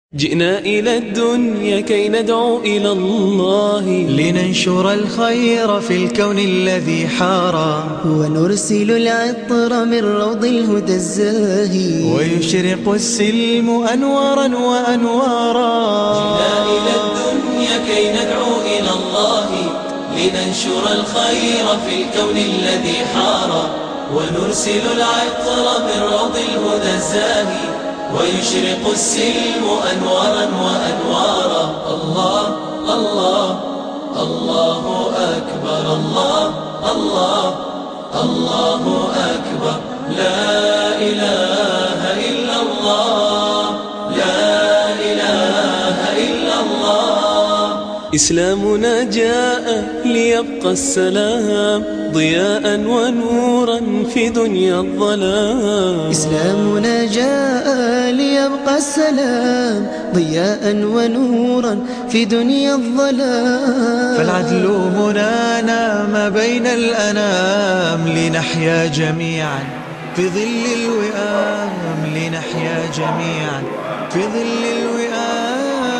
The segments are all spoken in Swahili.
جئنا إلى الدنيا كي ندعو إلى الله لننشر الخير في الكون الذي حارى ونرسل العطر من روض الهدى الزاهي ويشرق السلم أنوارا وأنوارا جئنا إلى الدنيا كي ندعو إلى الله لننشر الخير في الكون الذي حار ونرسل العطر من روض الهدى الزاهي ويشرق السلم أنوارا وأنوارا الله الله الله أكبر الله الله الله أكبر لا إله إلا الله لا إله إلا الله إسلامنا جاء ليبقى السلام ضياء ونورا في دنيا الظلام إسلامنا جاء ليبقى السلام ضياء ونورا في دنيا الظلام فالعدل هنا نام بين الأنام لنحيا جميعا في ظل الوئام لنحيا جميعا في ظل الوئام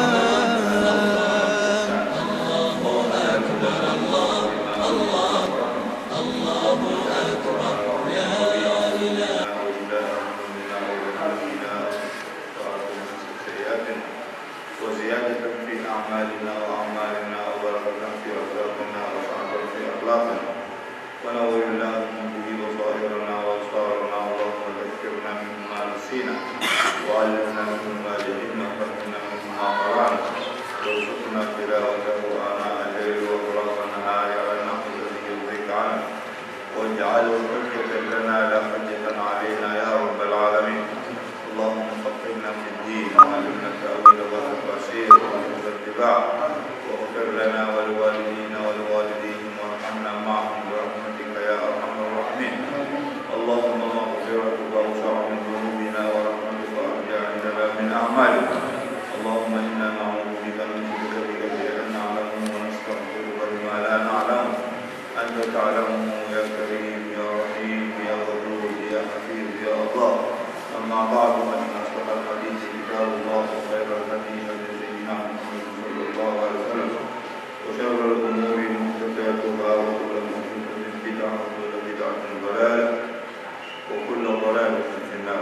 وزيادة في أعمالنا وأعمالنا وبركة في رزاقنا وسعة في أخلاقنا ونور اللهم به بصائرنا وأبصارنا اللهم ذكرنا مما نسينا وعلمنا مما جهلنا وفهمنا مما قرأنا وارزقنا تلاوته آناء الليل وأطراف النهار على النحو الذي يرضيك عنه واجعله حجة لنا لا حجة علينا يا رب العالمين اللهم فقهنا في الدين وعلمنا التأويل والتفاسير وحفظ الاتباع واغفر لنا ولوالدينا ولوالديهم وارحمنا معهم برحمتك يا أرحم الراحمين اللهم مغفرتك أوسع من ذنوبنا ورحمتك أرجع عندنا من أعمالنا اللهم إنا نعوذ بك من شرك بك بأن نعلم ونستغفرك بما لا نعلم أنت تعلمه يا كريم يا رحيم يا غفور يا حفيظ يا الله أما بعد فإن أصدق الحديث كتاب الله وخير الهدي هدي سيدنا محمد صلى الله عليه وسلم وشر الأمور محدثاتها وكل محدثة بدعة وكل بدعة ضلالة وكل ضلالة في النار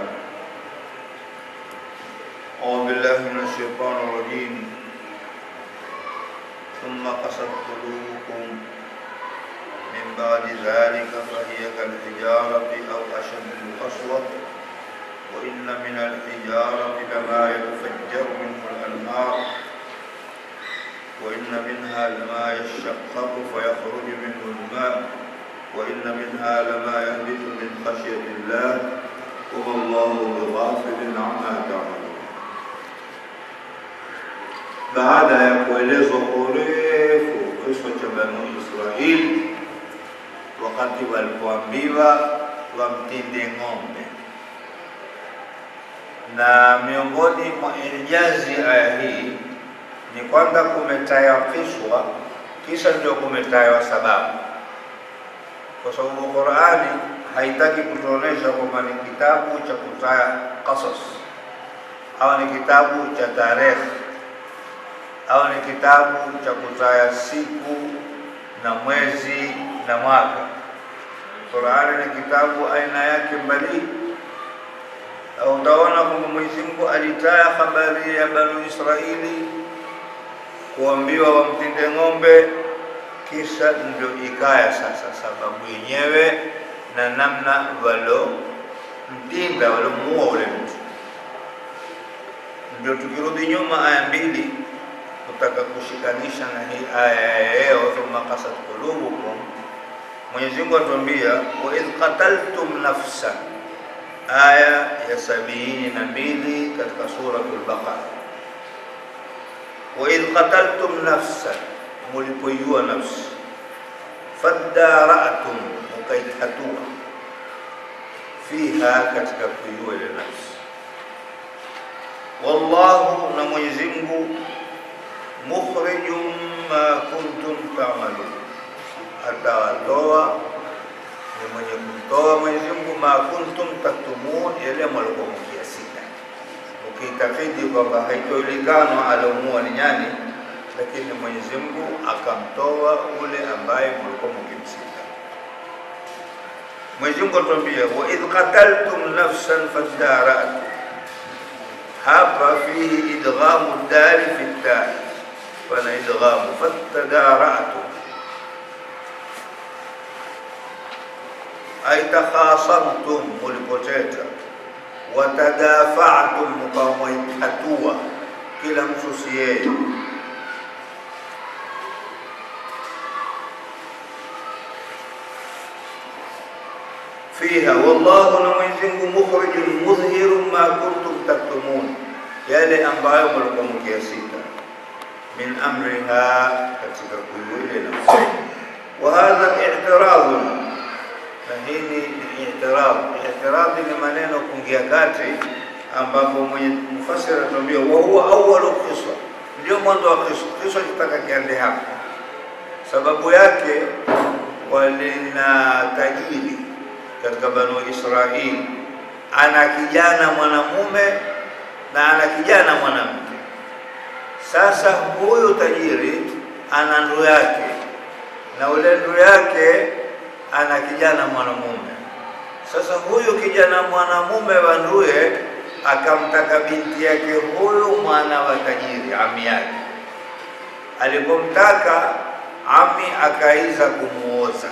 أعوذ بالله من الشيطان الرجيم ثم قست قلوبكم من بعد ذلك فهي كالحجارة أو أشد قسوة وإن من الحجارة لما يتفجر منه الأنهار وإن منها لما يشقق فيخرج منه الماء وإن منها لما يهبط من خشية الله وما الله بغافل عما تعملون baada ya kuelezwa kwa urefu kisa cha Banu Israili wakati walipoambiwa wamtinde ng'ombe na miongoni mwa ijazi aya hii ni kwamba kumetayakishwa kisha ndio kumetaywa sababu, kwa sababu Qurani haitaki kutuonesha kwamba ni kitabu cha kutaya qasas au ni kitabu cha tarehe au ni kitabu cha kutaya siku na mwezi na mwaka. Qurani ni kitabu aina yake mbali utaona kwamba Mwenyezi Mungu alitaya habari ya Banu Israili kuambiwa wamtinde ng'ombe, kisha ndio ikaya sasa sababu yenyewe na namna walomtinda walomuua ule mtu. Ndio tukirudi nyuma aya mbili kutaka kushikanisha na hii aya ya leo, thumma qasat qulubukum, Mwenyezi Mungu atuambia wa idh qataltum nafsan aya ya sabini na mbili katika suratul Baqara, wa idh qataltum nafsan, mulipoiua nafsi, fadara'tum, mukaitatua fiha, katika kuiua ile nafsi. Wallahu, na Mwenyezi Mungu, mukhrijum ma kuntum ta'malun, atawatoa ni mwenye kumtoa Mwenyezi Mungu ma kuntum taktumun, yale mlikuwa mkiasita mkiitakidi kwamba haitojulikanwa aliomuua ni nyani, lakini Mwenyezi Mungu akamtoa ule ambaye mlikuwa mkimsika. Mwenyezi Mungu atuambia, wa idh qataltum nafsan fadaratu, hapa fihi idghamu dari fi ddari, pana idghamu fatadaratu ay takhasamtum, mulipoteta watadafatum, mkamwaitatua kila mtu si yeye. fiha wallahu, na Mwenyezi Mungu mukhrijun mudhhirun ma kuntum taktumun, yale ambayo mlikuwa mkiyasita min amriha, katika kuiwile nafsi. Wa hadha i'tiradun na hii ni i'tirad. I'tirad ni maneno kuingia kati, ambapo mwenye mufasiri anatuambia wa huwa awwalu qissa, ndio mwanzo wa qissa. Qissa kitaka kiande hapa, sababu yake walina tajiri katika Banu Israili, ana kijana mwanamume na ana kijana mwanamke. Sasa huyu tajiri ana ndugu yake na ule ndugu yake ana kijana mwanamume. Sasa huyu kijana mwanamume wa nduye akamtaka binti yake huyu mwana wa tajiri, ami yake. Alipomtaka ami akaiza kumuoza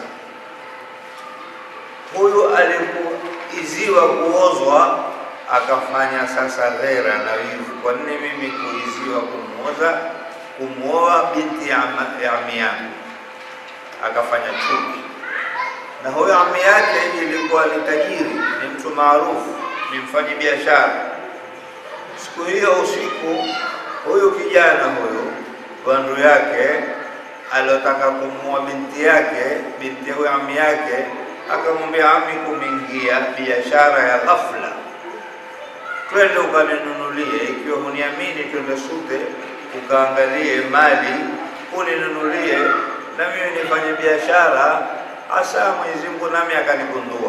huyu, alipoiziwa kuozwa akafanya sasa ghera na wivu, kwa nini mimi kuiziwa kumuoza kumuoa binti ya ami yangu? Akafanya chuki na huyo ami yake ilikuwa ni tajiri, ni mtu maarufu, ni mfanyi biashara. Siku hiyo usiku, huyu kijana huyu bandu yake aliotaka kumuoa binti yake, binti huyo ami yake akamwambia, ami, kumeingia biashara ya ghafla, twende ukaninunulie, ikiwa huniamini, twende sute ukaangalie mali uninunulie, na mimi nifanye biashara hasa Mwenyezi Mungu nami akanigundua.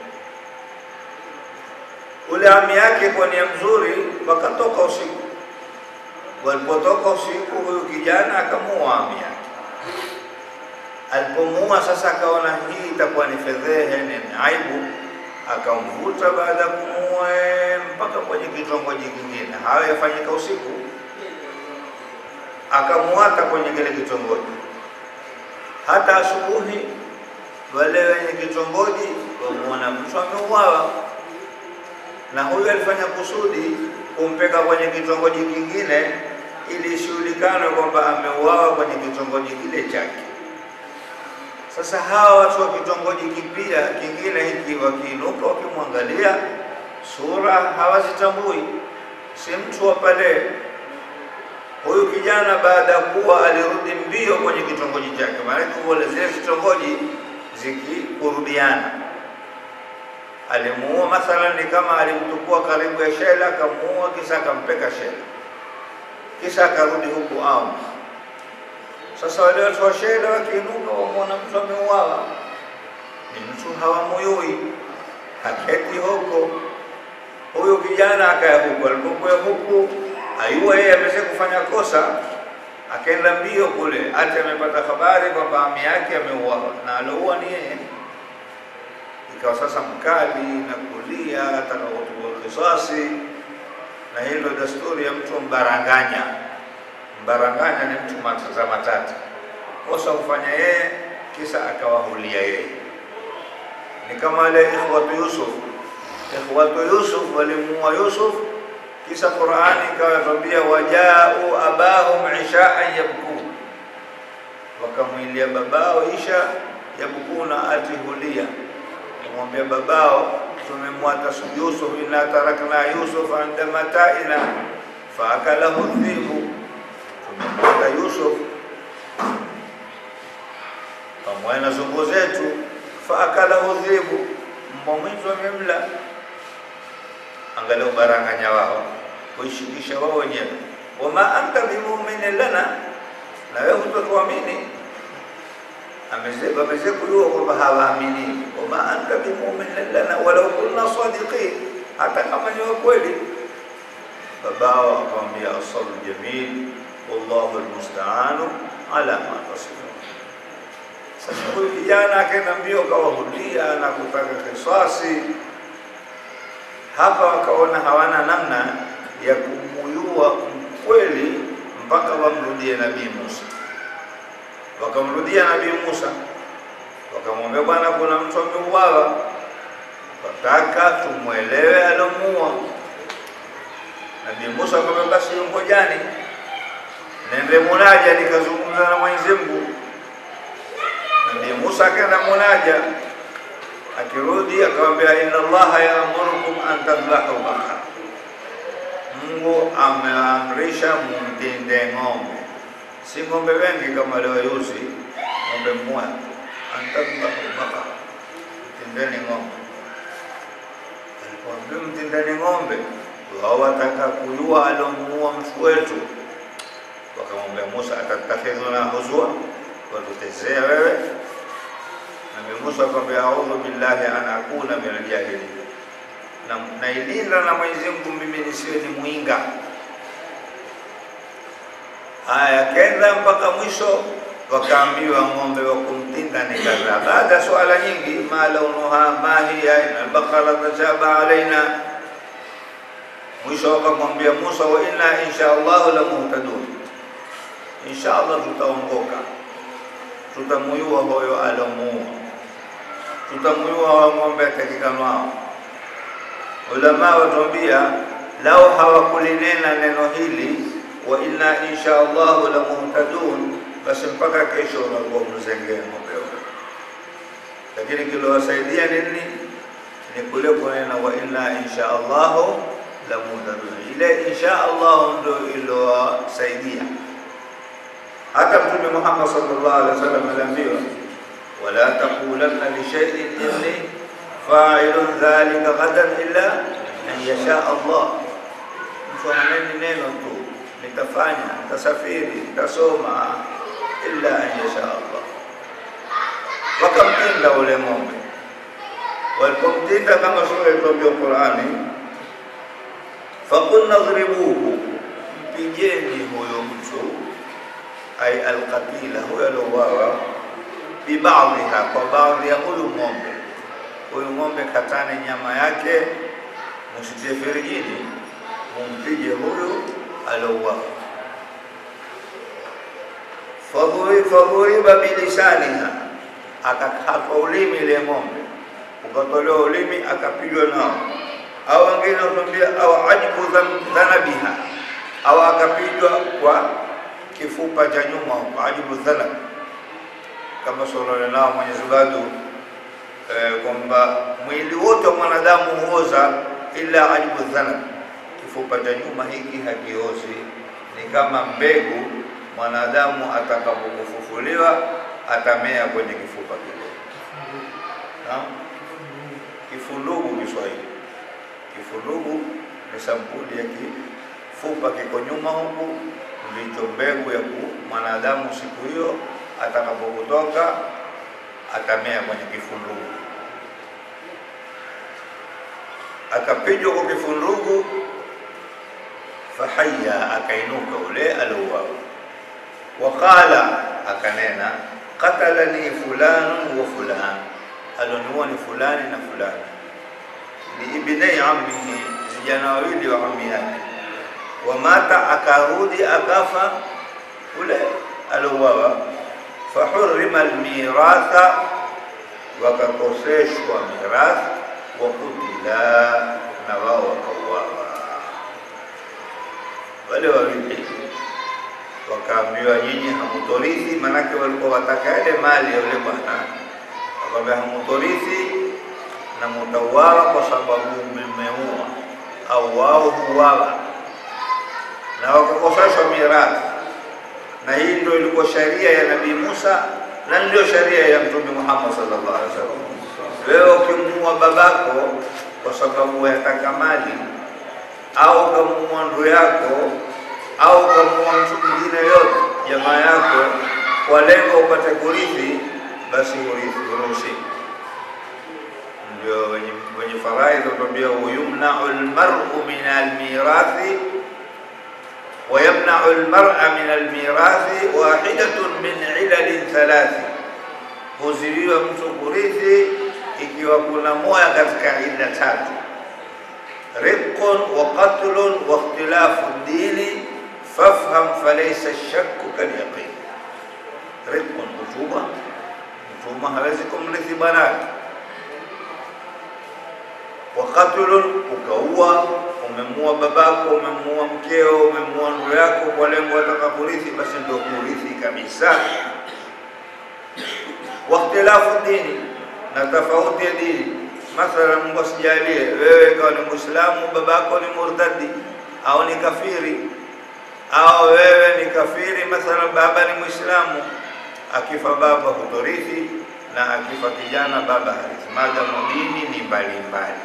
Ule ami yake kwa nia mzuri, wakatoka usiku. Walipotoka usiku, huyu kijana akamuua ami yake. Alipomuua sasa, akaona hii itakuwa ni fedhehe, ni aibu, akamvuta baada ya kumuua mpaka kwenye kitongoji kingine, hayo yafanyika usiku, akamuata kwenye kile kitongoji hata asubuhi wale wenye kitongoji wamuona mtu ameuawa, na huyu alifanya kusudi kumpeka kwenye kitongoji kingine ili ishughulikanwe kwamba ameuawa kwenye kitongoji kile chake. Sasa hawa watu wa kitongoji kipia kingine hiki wakiinuka, wakimwangalia sura hawazitambui, si mtu wa pale. Huyu kijana baada ya kuwa alirudi mbio kwenye kitongoji chake, maanake wale zile vitongoji zikikurubiana. Alimuua mathalan, ni kama alimtukua karibu ya shela, akamuua, kisha akampeka shela, kisha akarudi huku au sasa wale watu wa shela wakiinuka, wamwona mtu ameuawa, ni mtu hawamuyui, haketi huko. Huyu kijana akaya huku, alipokuya huku ayua yeye amesha kufanya kosa, akaenda mbio kule, hata amepata habari kwamba ami yake ameuawa na alouwa ni yeye. Ikawa sasa mkali na kulia, ataka kuchukua kisasi, na hilo desturi ya mtu mbaranganya. Mbaranganya ni mtu matata matata, kosa hufanya yeye, kisa akawahulia yeye. Ni kama wale ikhwatu Yusuf, ikhwatu Yusuf walimuua Yusuf kisha Qur'ani ikawa yatwambia wajau abahum ishaan yabkun, wakamwilia babao isha yabkuna, atihulia, kumwambia babao tumemwata Yusuf, inna tarakna Yusuf inda mataina faakalahu dhibu, tumemwata Yusuf pamoja na zongo zetu, faakalahu dhibu, mbwa mwitu amemla Angalau baranganya wao kuishikisha wao wenyewe, wama anta bimuminin lana, na wewe hutotuamini. Ameze kujua kwamba hawaamini, wama anta bimuminin lana walau kunna sadiqin, hata kama ni wakweli. babao akamwambia asalu jamil wallahu almustaanu ala ma tasifun. Sasa huyu kijana akaenda mbio akawahudia na kutaka kiswasi. Hapa wakaona hawana namna ya kumuyua mkweli mpaka wamrudie Nabii Musa. Wakamrudia Nabii Musa, wakamwambia bwana, kuna mtu ameuawa, wataka tumwelewe alomuua. Nabii Musa akamwambia basi ngojani, nende munaja nikazungumza na Mwenyezi Mungu. Nabii Musa akaenda munaja, akirudi akamwambia inna Allaha yaamurukum an tadhbahu bakara, Mungu ameamrisha mumtinde ng'ombe, si ng'ombe wengi kama leo yuzi, ng'ombe mmoja, an tadhbahu bakara, mtindeni ng'ombe. Alipoambia mtindeni ng'ombe, wao wataka kujua alomuua mtu wetu wakamwambia Musa, atatakhidhuna huzwa, watutezea wewe? Nabii Musa akamwambia audhu billahi an akuna min aljahilin, na nailinda na Mwenyezi Mungu mimi nisiwe ni mwinga. Haya, kenda mpaka mwisho, wakaambiwa ng'ombe wa kumtinda ni kadhaa. Baada ya swala nyingi, ma launuha ma hiya ina albaqara tashaba alaina mwisho wakamwambia Musa, wa inna insha Allahu la muhtadun, insha Allah tutaongoka, tutamuyua hoyo alomuua, tutamuyua wa ng'ombe atakikanwao. Ulama watuambia lau hawakulinena neno hili wa inna insha Allahu la muhtadun, basi mpaka kesho unakuwa mzengee ng'ombe huyo. Lakini kilowasaidia nini? Ni kule kunena wa inna insha Allahu la muhtadun. Ile insha Allah ndio ilowasaidia. Hata Mtume Muhammad sallallahu alaihi wasallam aliambiwa, wala taqulanna li shay'in inni fa'ilun dhalika ghadan illa an yasha Allah. Mtu ananeni neno tu, nitafanya, nitasafiri, nitasoma, illa an yasha Allah. Wakamtinda ule ng'ombe, walipomtinda kama sura ilivyoambia Qur'ani fakulna dhribuhu, mpigeni huyo mtu, ay alqatila, huyo aliouawa, bibadhiha, kwa baadhi ya huyu ng'ombe. Huyu ng'ombe katane nyama yake, msitie firijini, mumpige huyu aliouawa. Fadhuriba bilisaniha, akakatwa ulimi ile ng'ombe, ukatolewa ulimi, akapigwa nao au wengine watuambia au ajibu dhanabiha, au akapigwa kwa kifupa cha nyuma huko, ajibu dhanab, kama suala nao Mwenyezi Mungu eh, kwamba mwili wote wa mwanadamu huoza ila ajibu dhanab, kifupa cha nyuma hiki hakiozi. Ni kama mbegu, mwanadamu atakapokufufuliwa atamea kwenye kifupa kile. Naam, kifundugu Kiswahili kifurugu ni sampuli ya kifupa kiko nyuma huku, ndicho mbegu ya mwanadamu siku hiyo atakapokutoka atamea kwenye kifundugu. Akapijwa kwa kifundugu, fahaya, akainuka ule aliouawa. Waqala, akanena qatalani fulanu wa fulan, aloniua ni fulani na fulani ni ibnai ammihi, vijana wawili wa ammi yake. Wamata, akarudi akafa ule aliouawa. Fahurima almiratha, wakakoseshwa mirath. Wakutila, na wao wakauawa. Wale wawili wakaambiwa, nyinyi hamutorithi, manake walikuwa wataka yale mali ya yule bwana, akamwambia hamutorithi na mutauawa kwa sababu mmeua au wao huawa, na wakakoseshwa mirathi. Na hii ndio ilikuwa sharia ya Nabii Musa na ndio sharia ya Mtume Muhammad sallallahu alaihi wasallam. Wewe ukimuua babako kwa sababu yataka mali au ukamuua ndugu yako au ukamuua mtu mwingine yote jamaa yako kwa lengo upate kurithi, basi urithi uruhusi ndio wenye, wenye faraidhi watuambia yumnau lmaru min almirathi wayamnau lmara min almirathi wahidatun min ilalin thalathi, huziwiwa mtu kurithi ikiwa kuna moya katika ila tatu: riqun wa qatlun wa ikhtilafu dini fafham falaysa shakku kalyaqin. Riqun, utumwa. Mtumwa hawezi kumrithi bwanake. Wa qatlun, ukaua, umemua babako, umemua mkeo, umemua ndugu yako kwa lengo ataka kurithi, basi ndio kurithi kabisa. Wa ikhtilafu dini na tofauti ya dini. Mathalan, Mungu asijalie wewe ikawa ni Muislamu, babako ni murtadi au ni kafiri, au wewe ni kafiri, mathalan baba ni Muislamu, akifa baba hutorithi, na akifa kijana baba harithi, maadamu dini ni mbalimbali.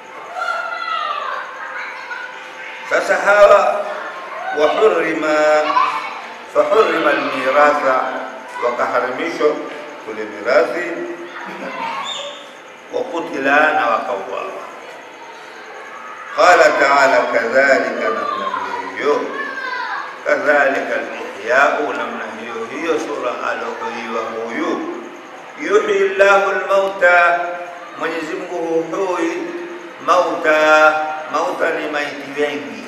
Sasa hawa wahurima fahurima almiratha, wakaharimishwa kule mirathi wakutila na wakauawa. Qala taala kadhalika, namna hiyo hiyo, kadhalika alihyau, namna hiyo hiyo, sura alohuiwa huyu, yuhyi llahu lmauta, Mwenyezi Mungu huhui mauta. Mauta ni maiti wengi,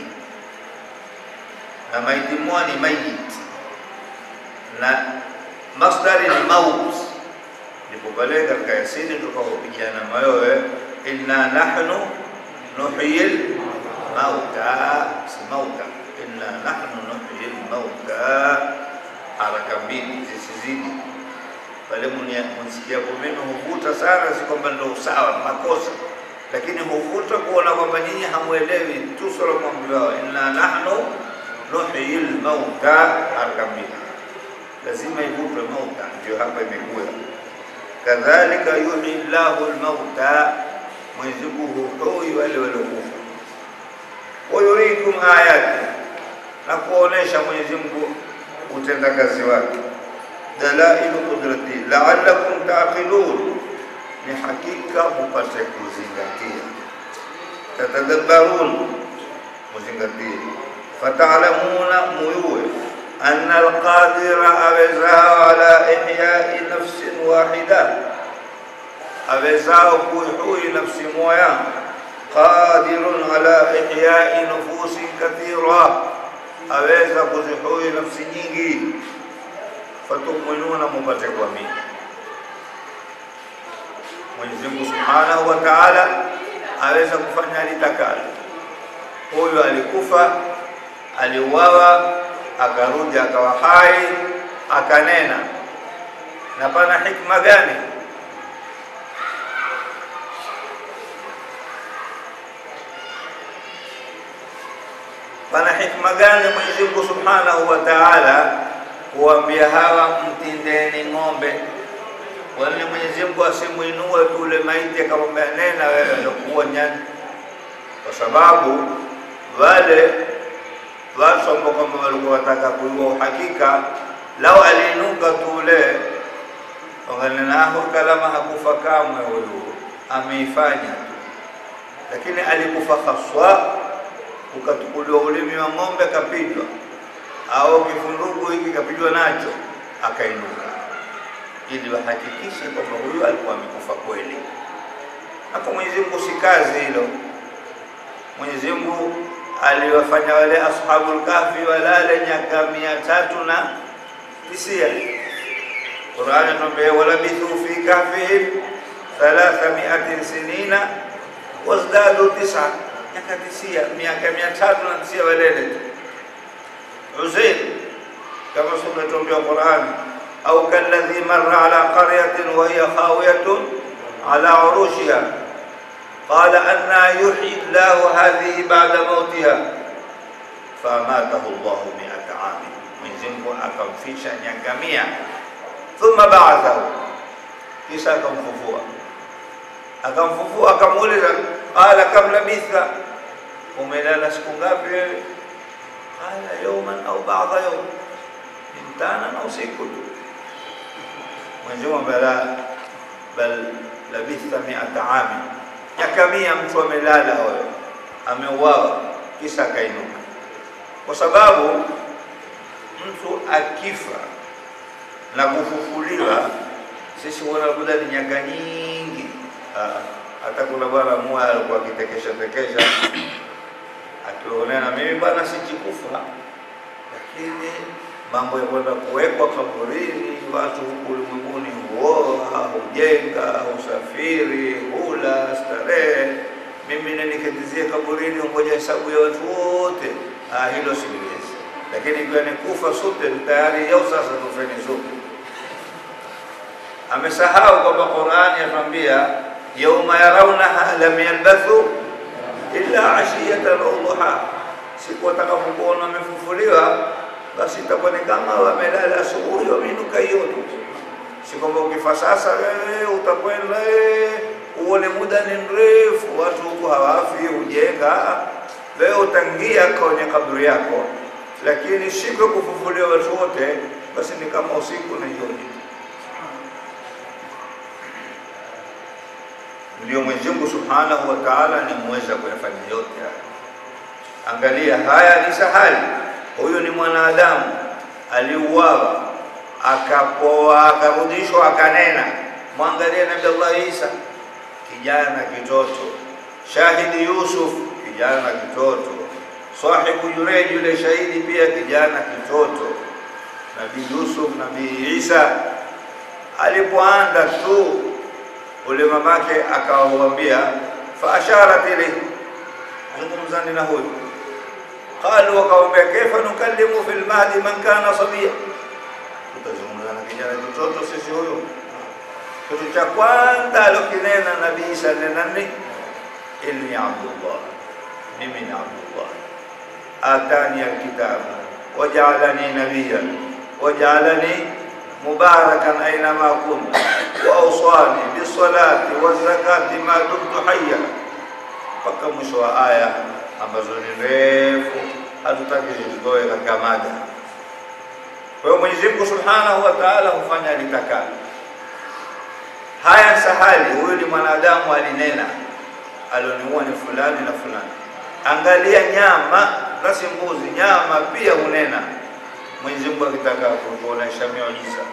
na maiti mmoja ni mayit, na masdari ni maut ndipo pale katika Yasini tukapopigana mayowe, inna nahnu nuhyil mauta, si mauta, inna nahnu nuhyil mauta, haraka mbili zisizidi pale. Msikiapo mimi huvuta sana, si kwamba ndo sawa makosa, lakini huvuta kuona kwamba nyinyi hamwelewi tu sura mwambiwao, inna nahnu nuhyil mauta, haraka mbili lazima ivutwe mauta, ndio hapa imekuwa kadhalika yuhyi llahu lmauta, Mwenyezi Mungu huhui wale waliokufa. Wayurikum ayati, na kuonesha Mwenyezi Mungu utendakazi wake. Dalailu qudrati laalakum taqilun, ni hakika mupate kuzingatia. Tatadabbarun, muzingatie. Fatalamuna, muyuwe anna alqadira awezao ala ihyai nafsin wahida, awezao kuihui nafsi moya. Qadirun ala ihyai nufusin kathira, aweza kuzihui nafsi nyingi. Fatuminuna, mupate kuamini. Mwenyezi Mungu subhanahu wa taala aweza kufanya litakalo. Huyu alikufa, aliuawa akarudi akawa hai akanena, na pana hikma gani? Pana hikma gani Mwenyezi Mungu Subhanahu wa Ta'ala kuambia hawa mtindeni ng'ombe? Wale Mwenyezi Mungu asimuinue tule maiti akamwambia nena wewe lokuwa nyani, kwa sababu wale watu ambao kwamba walikuwa wataka kuiua uhakika, lau aliinuka tule wanganenaho kalama hakufa kamwe, huyu ameifanya tu, lakini alikufa haswa, ukatukuliwa ulimi wa ng'ombe kapijwa, au kifundugu hiki kapijwa nacho, akainuka, ili wahakikishe kwamba huyu alikuwa amekufa kweli. Na kwa Mwenyezi Mungu si kazi hilo. Mwenyezi Mungu aliwafanya wale ashabul kahfi walale miaka mia tatu na tisia. Qurani tuambia walabithu fi kahfihim thalatha miatin sinina wazdadu tisa, miaka tisia, miaka mia tatu na tisia walele tu. Uzair kama sura tuambia Qurani, au kalladhi marra ala qaryatin wa hiya khawiyatun ala urushiha qala anna yuhyi llahu hadhihi ba'da mautiha famatahu llahu miata ami, Mwenyezi Mungu akamfisha miaka mia. Thumma ba'athahu, kisha akamfufua. Akamfufua, akamuuliza qala kam labitha, umelala siku ngapi wewe? Qala yawman au ba'da yawm, ni mchana na usiku tu. Mwenyezi Mungu bala bal labitha miata ami miaka mia mtu amelala, wewe ameuawa, kisha akainuka. kwa sababu mtu akifa na kufufuliwa, sisi wanabuda ni nyaka nyingi. Ah, hata kuna bwana mmoja alikuwa akitekesha tekesha akionea na mimi bwana sichikufa, lakini mambo ya kwenda kuwekwa kaburini, watu huku ulimwenguni huoa, hujenga, husafiri, hula, starehe, mimi niniketizie kaburini ungoja hesabu ya watu wote, ah, hilo siliwezi. Lakini ikiwa ni kufa sote tayari, yao sasa tufeni sote. Amesahau kwamba Qur'ani yatuambia yauma yarawnaha lam yalbathu illa ashiyatan au duha, siku watakapokuona wamefufuliwa basi itakuwa ni kama wamelala asubuhi wameinuka jioni. Si kwamba ukifa sasa wewe utakwenda eh, uone muda ni mrefu, watu huku hawafi, hujenga. Wewe utangia kwenye kaburi yako, lakini siku ya kufufuliwa watu wote, basi ni kama usiku na jioni. Ndio Mwenyezi Mungu Subhanahu wa Ta'ala ni muweza kuyafanya yote haya. Angalia, haya ni sahali. Huyu ni mwanadamu aliuawa, akapoa, akarudishwa, akanena. Mwangalie Nabii Allah Isa, kijana kitoto. Shahidi Yusuf, kijana kitoto. Sahibu Jureij, yule shahidi pia kijana kitoto. Nabii Yusuf, Nabii Isa alipoanda tu ule mamake akawambia, faasharat ilayhi, zungumzani na huyu qalu, wakawambia kaifa nukallimu fil mahdi man kana sabia, tutazungumza na kijana kitoto sisi huyu? Kitu cha kwanza alokinena Nabii Isa ni nani? Inni Abdullah, mimi ni Abdullah, atani alkitabu wajaalani nabiyan wajaalani mubarakan ainama kuntu wauswani bisalati wazakati ma dumtu hayya, mpaka mwisho wa aya ambazo ni refu, hatutaki zizitoe katika mada. Kwa hiyo Mwenyezi Mungu Subhanahu wa Ta'ala hufanya alitakalo. Haya sahali, huyu ni mwanadamu alinena, alioniua ni fulani na fulani. Angalia nyama na si mbuzi, nyama pia hunena. Mwenyezi Mungu akitaka kutuonesha miujiza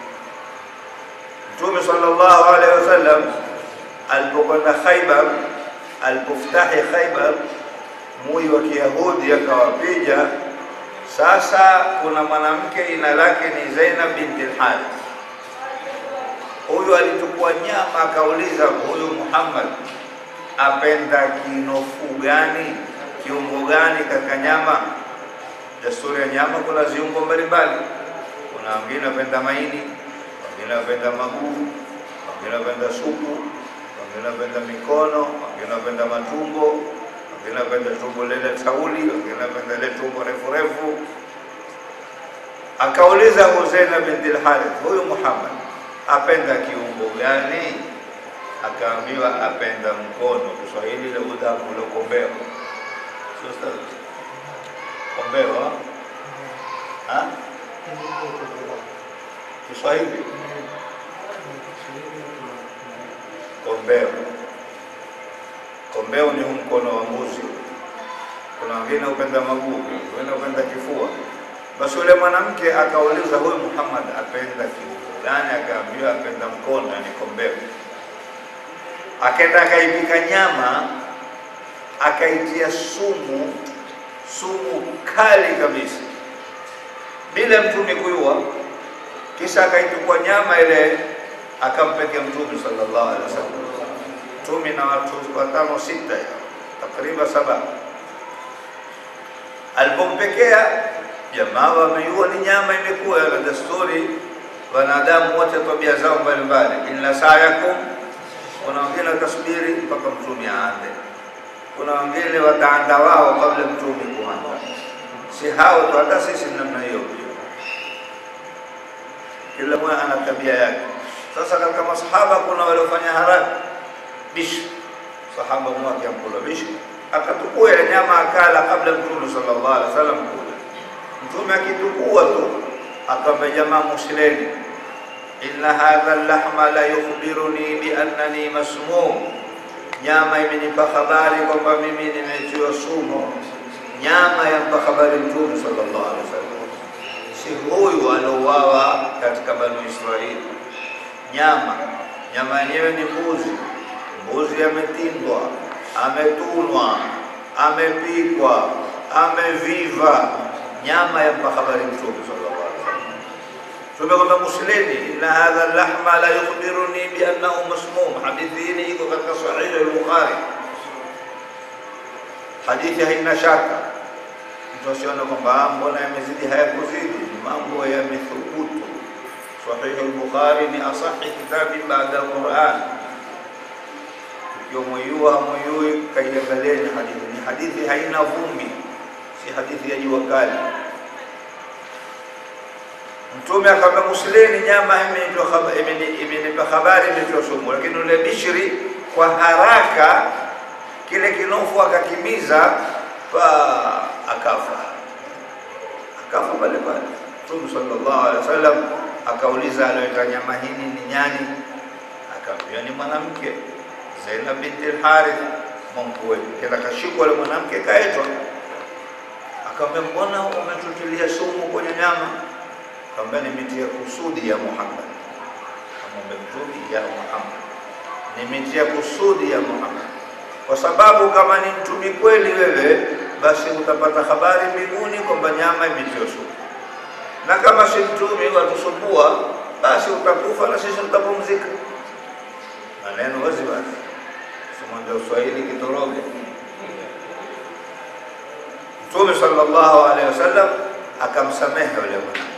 Mtume sallallahu alaihi wasallam alipokwenda Khaibar, alipofutahi Khaibar, mui wa Kiyahudi akawapiga. Sasa kuna mwanamke jina lake ni Zainab binti al-Harith. Huyu alichukua nyama akauliza, huyu Muhammad apenda kinofu gani, kiungo gani katika nyama? Desturi ya nyama kuna viungo mbalimbali, kuna wengine wapenda maini wengine wapenda maguu, wengine wapenda supu, wengine wapenda mikono, wengine wapenda matumbo, wengine wapenda tumbo lile tauli, wengine wapenda ile tumbo refu refu. Akauliza Husaina binti al-Harith, huyu Muhammad apenda kiungo gani? Akaambiwa apenda mkono. Kiswahili ile udhamu ule kombeo, sio sawa? Kombeo ha? Kiswahili kombeo. Kombeo ni huu mkono wa mbuzi. Kuna wengine upenda maguu, wengine upenda kifua. Basi yule mwanamke akauliza huyu Muhammad apenda kiungo gani? Akaambiwa apenda mkono, yani kombeo. Akaenda akaipika nyama, akaitia sumu, sumu kali kabisa, bila mtume kuyua kisha akaichukua nyama ile akampekea Mtume sallallahu alaihi wasallam. Mtume na watu watano sita, takriban saba. Alipompekea jamaa wameiua, ni nyama imekuwa na desturi. Wanadamu wote tabia zao mbalimbali, inna sa'yakum, kuna wengine watasubiri mpaka Mtume aande, kuna wengine wataanda wao kabla Mtume kuanda. Si hao tu, hata sisi namna hiyo kila mmoja ana tabia yake. Sasa katika masahaba kuna waliofanya haraka bishi, sahaba mmoja akiamkula bishi akatukua ile nyama akala kabla Mtume sallallahu alaihi wasallam kula. Mtume akitukua tu akamwambia jamaa, musileni, inna hadha lahma la yukhbiruni bi annani masmum, nyama imenipa habari kwamba mimi nimetiwa sumu. nyama yampa habari Mtume sallallahu alaihi wasallam, si huyu aliouawa katika Banu Israili. Nyama nyama yenyewe ni mbuzi, mbuzi ametindwa, ametunwa, amepikwa, ameviva, nyama yampa habari Mtume sallallahu alaihi wasallam. Tumekwamba Muslimi, inna hadha lahma la yukhbiruni bi annahu masmum. Hadithi hii iko katika Sahih al-Bukhari. Hadithi haina shaka, mtu asione kwamba mbona yamezidi, hayakuzidi. Mambo yamethubutu. Sahih al-Bukhari ni asahi kitabi baada al-Quran. Ikiwa mwayua hamwayui, kaiangalieni hadithi. Ni hadithi haina vumbi, si hadithi ya jua kali. Mtume akamwambia Muslimi, nyama imenipa haba- imeni- imenipa habari imetiwa sumu, lakini ule Bishri kwa haraka kile kinofu akakimiza, fa akafa, akafa pale pale. Mtume sallallahu alaihi wasallam akauliza, aliyoweka nyama hii ni nyani? Akamwambia ni mwanamke Zainab binti al-Harith mwankuwe. Kenda kashikwa yule mwanamke kaetwa, akamwambia mbona umetutilia sumu kwenye nyama? Akamwambia nimetia kusudi ya Muhammad. Akamwambia Mtume ya Muhammad, nimetia kusudi ya Muhammad, kwa sababu kama ni mtumi kweli wewe, basi utapata habari mbinguni kwamba nyama imetiwa sumu, na kama si mtumi watusumbua, basi utakufa na sisi tutapumzika. Maneno wazi wazi, simwambia Uswahili kitoroge. Mtume sallallahu alaihi wasallam akamsamehe yule mwanamke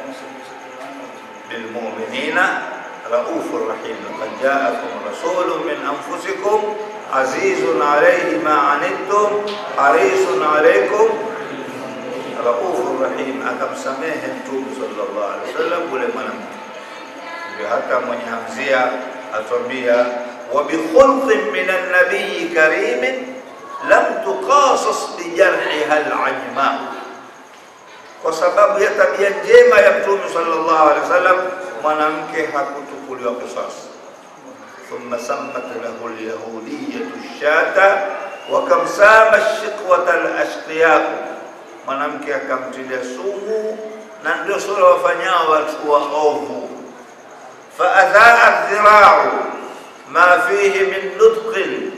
بالمؤمنين رؤوف رحيم لقد جاءكم رسول من أنفسكم عزيز عليه ما عنتم حريص عليكم رؤوف رحيم akamsamehe Mtume sallallahu alaihi wasallam ule mwanamke. Ndio hata mwenye hamzia atwambia wa bikhulqin min an-nabiy karim lam tuqasas bi jarhiha al-ajma kwa sababu ya tabia njema ya Mtume sallallahu alaihi wasallam, mwanamke hakutukuliwa kisasi. thumma sammat lahu alyahudiyatu shata wa kam sama shiqwata alashqiya, mwanamke akamtilia sumu, na ndio sura wafanyao watu waovu. faadhaa dhirau ma fihi min nutqin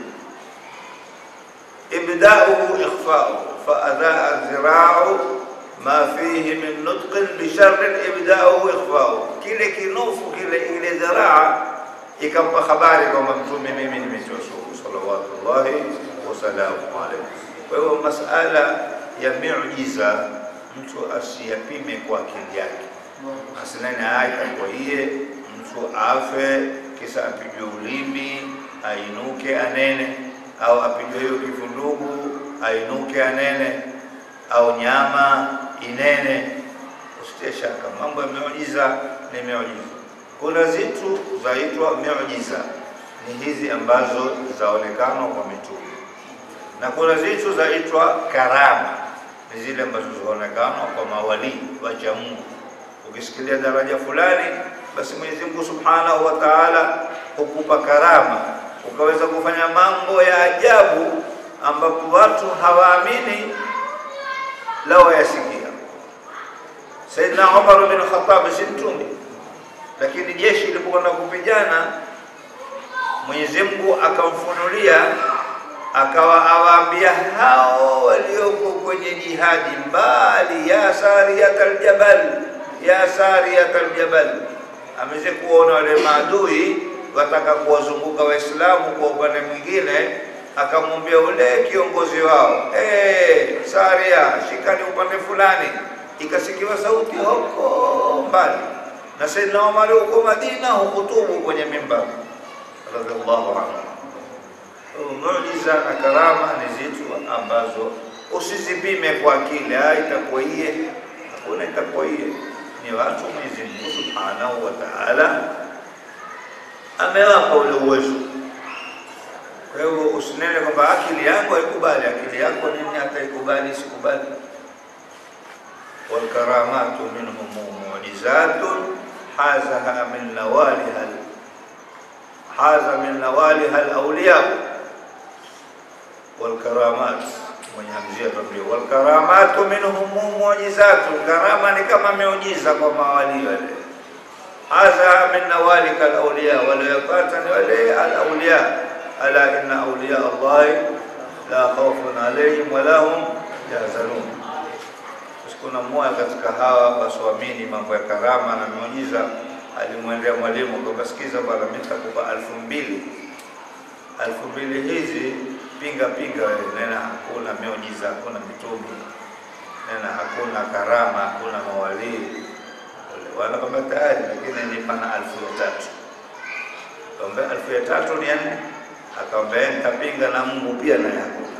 ibdauhu ikhfau faadhaa dhirau ma fihi min nutqin bisharrin ibdauhu ikhfau, kile kinofu kile ile dharaa ikampa habari kwamba mtume mimi nimetiwa sumu, salawatullahi wasalamu alaihi. Kwa hiyo masala ya miujiza mtu asiyapime kwa akili yake, asinene haya itakuwa iye mtu afe kisa apigwe ulimi ainuke anene, au apigwe hiyo kifundugu ainuke anene, au nyama inene. Usitie shaka, mambo ya miujiza ni miujiza. Kuna zitu zaitwa miujiza, ni hizi ambazo zaonekana kwa mitume, na kuna zitu zaitwa karama, ni zile ambazo zaonekana kwa mawalii wacha Mungu. Ukisikilia daraja fulani, basi Mwenyezi Mungu Subhanahu wa Ta'ala hukupa karama, ukaweza kufanya mambo ya ajabu ambapo watu hawaamini lao yasikia. Saidna Umar bin Khattab si mtume, lakini jeshi lilipokwenda kupigana, Mwenyezi Mungu akamfunulia akawa awaambia hao walioko kwenye jihadi mbali, ya sariyat aljabal, ya sariyat aljabal, ameze kuona wale maadui wataka kuwazunguka Waislamu kwa upande mwingine, akamwambia ule kiongozi wao, hey, Saria, shikani upande fulani. Ikasikiwa sauti huko mbali, na Saidna Umar huko Madina hukutubu kwenye mimbar radhiallahu anhu. Muujiza na karama ni zitu ambazo usizipime kwa akili, ah, itakuwa iye, hakuna itakuwa iye. Ni watu Mwenyezi Mungu Subhanahu wa Ta'ala amewapa ule uwezo. Kwa hiyo usinene kwamba akili yako haikubali. Akili yako nini hata ikubali isikubali? walkaramatu minhum mu'jizatun hazaha min nawaliha haza min nawaliha alawliya walkaramat, mwenye hamzia tuambia wal karamatu minhum mu'jizatu, karama ni kama miujiza kwa mawali wale. Hadha min nawalika alawliya, waliyopata ni wale alawliya. Ala inna awliya Allahi la khawfun alayhim wa lahum yahzanun. Kuna mmoja katika hawa wasioamini mambo ya karama na miujiza alimwendea mwalimu kwamba, sikiza bwana, mimi nitakupa elfu mbili elfu mbili hizi pinga pinga wewe, nena hakuna miujiza, hakuna mitume, nena hakuna karama, hakuna mawalii. Wala kwamba tayari, lakini nipana elfu ya tatu. Kaambia elfu ya tatu ni ya nne, akaambia nitapinga na Mungu pia naye hakuna.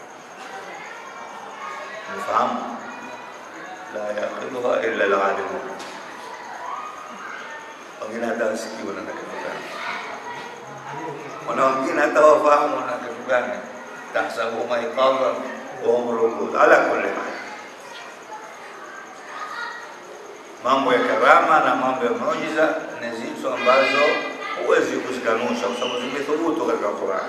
Mfahamu, la yaqiluha illa alalimun. Wengine hata wasikiwa na kitu gani wana wengine hata wafahamu na kitu gani, tahsabu maikadha wa hum rukud. Ala kulli hal, mambo ya karama na mambo ya muujiza ni zitu ambazo huwezi kuzikanusha kwa sababu zimethubutu katika Qur'an.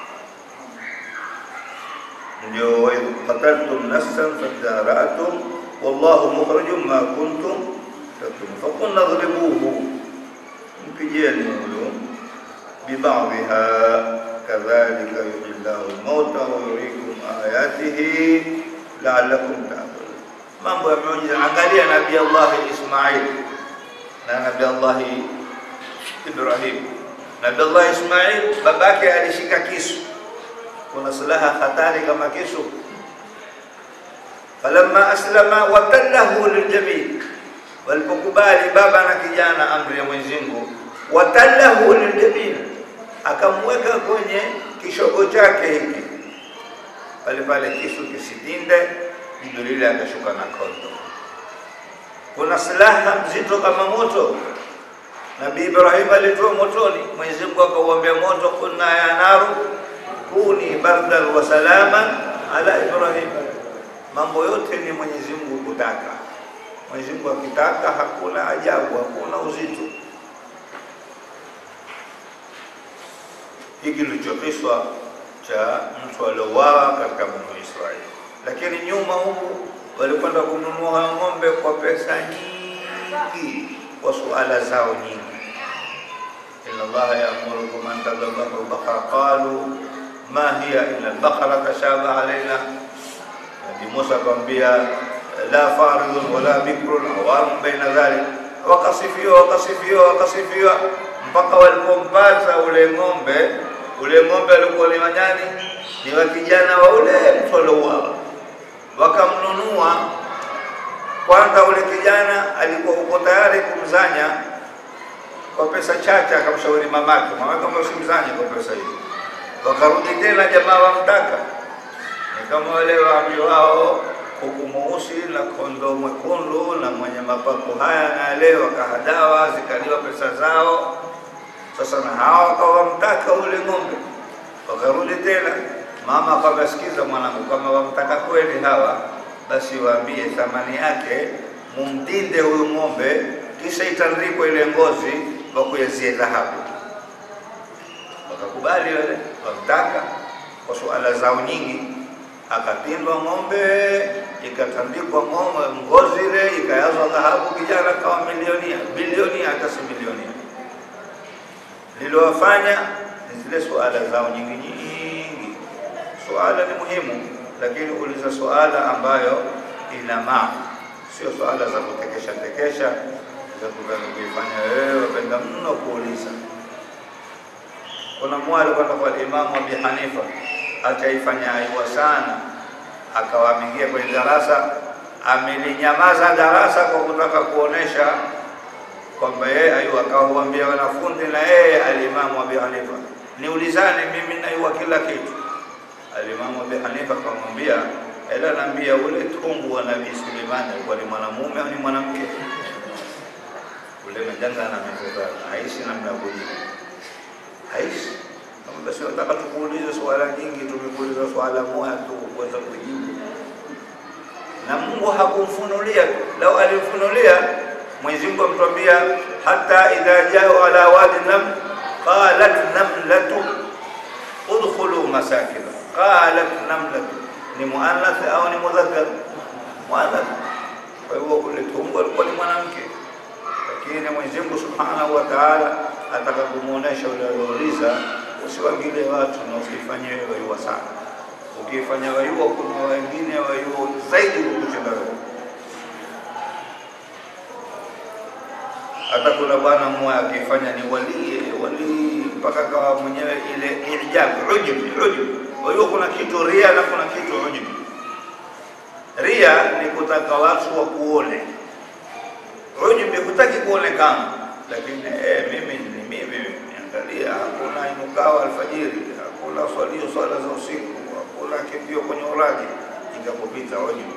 Ndio wa idh qataltum nafsan fadara'tum wallahu mukhrijum ma kuntum taktumun faqulna idribuhu, mpigeni huyo bibadhiha kadhalika yuhyi llahu lmauta wa yuriikum ayatihi laalakum taaqilun. Mambo ya miujiza, angalia Nabii Allahi Ismail na Nabii Allahi Ibrahim. Nabii Allahi Ismail babake alishika kisu, kuna silaha hatari kama kisu. Falamma aslama watallahu liljabin, walipokubali baba na kijana amri ya Mwenyezi Mungu, watallahu liljabin akamweka kwenye kishogo chake hiki pale pale, kisu kisitinde. Jibrili akashuka na kondo. Kuna silaha mzito kama moto. Nabii Ibrahim alitoa motoni, Mwenyezi Mungu akauambia moto, kunna ya naru kuni bardan wa salaman ala Ibrahim. Mambo yote ni Mwenyezi Mungu kutaka. Mwenyezi Mungu akitaka, hakuna ajabu, hakuna uzito. hiki kilichokiswa cha mtu aliouawa katika Banu Israeli. Lakini nyuma huku walikwenda kununua ng'ombe kwa pesa nyingi, kwa suala zao nyingi. inna Allaha ya'murukum an tadhbahu baqara qalu ma hiya illa al-baqara tashabaha alaina. Nabii Musa akamwambia la faridun wala bikrun awamun baina dhalik, wakasifiwa wakasifiwa wakasifiwa mpaka walipompata ule ng'ombe ule ng'ombe alikuwa ni wanyani ni wa kijana wa ule mtu aliouawa, wakamnunua. Kwanza ule kijana alikuwa uko tayari kumzanya kwa pesa chache, akamshauri mamake, mamake kama usimzanye kwa pesa hiyo. Wakarudi tena, jamaa wamtaka, ni kama wale waambi wao kuku mweusi na kondoo mwekundu na mwenye mapaku haya na yale, wakahadawa zikaliwa pesa zao. Sasa na hawa wakawa wamtaka ule ng'ombe, wakarudi tena. Mama akawasikiza mwanangu, kama wamtaka kweli hawa, basi waambie thamani yake, mumdinde huyu ng'ombe, kisha itandikwe ile ngozi, wakuyazie dhahabu. Wakakubali wale, wamtaka kwa suala zao nyingi akatindwa ng'ombe, ikatandikwa ng'ombe, ngozi ile ikayazwa dhahabu, kijana kawa milionia, bilionia, hata si milionia. Lilowafanya ni zile suala zao nyingi nyingi. Suala ni muhimu, lakini uliza suala ambayo ina maana, sio suala za kutekesha tekesha za kuifanya wewe wapenda mno kuuliza. Kuna mmoja alikwenda kwa Imamu Abi Hanifa ataifanya aiwa sana, akawa ameingia kwenye darasa, amelinyamaza darasa kwa kutaka kuonesha kwamba yeye ayu, akawaambia wanafunzi na yeye alimamu Abi Hanifa, niulizane mimi naiwa kila kitu. Alimamu Abi Hanifa akamwambia, ela naambia ule tumbu wa Nabii Suleimani alikuwa ni mwanamume au ni mwanamke? Ule mjanja na mtoto aishi namna kujibu, aishi basi nataka tukuulize swala nyingi, tumekuuliza swala moja tu kuweza kujibu, na Mungu hakumfunulia tu. Lau alimfunulia Mwenyezi Mungu amtwambia, hata idha jao ala wadi nam qalat namlatu udkhulu masakina qalat namlatu ni muannath au ni mudhakkar? Muannath. Kwa hivyo kule tumbo alikuwa ni mwanamke, lakini Mwenyezi Mungu Subhanahu wa Ta'ala ataka kumuonesha yule aliouliza, usiwagilie watu na usifanye wewe waiwa sana. Ukifanya waiwa, kuna wengine waiwa zaidi kukushinda wewe. hata kuna bwana mmoja akifanya ni walii walii mpaka kawa mwenyewe ile ijab ujub ujub. Kwa hiyo kuna kitu ria na kuna kitu ujub. Ria ni kutaka watu wakuone, ujub ni kutaki kuonekana, lakini eh, mimi ni mimi, niangalia, hakuna inukao alfajiri, hakuna swalio swala za usiku, hakuna kimbio kwenye uraji, ikapopita ujub.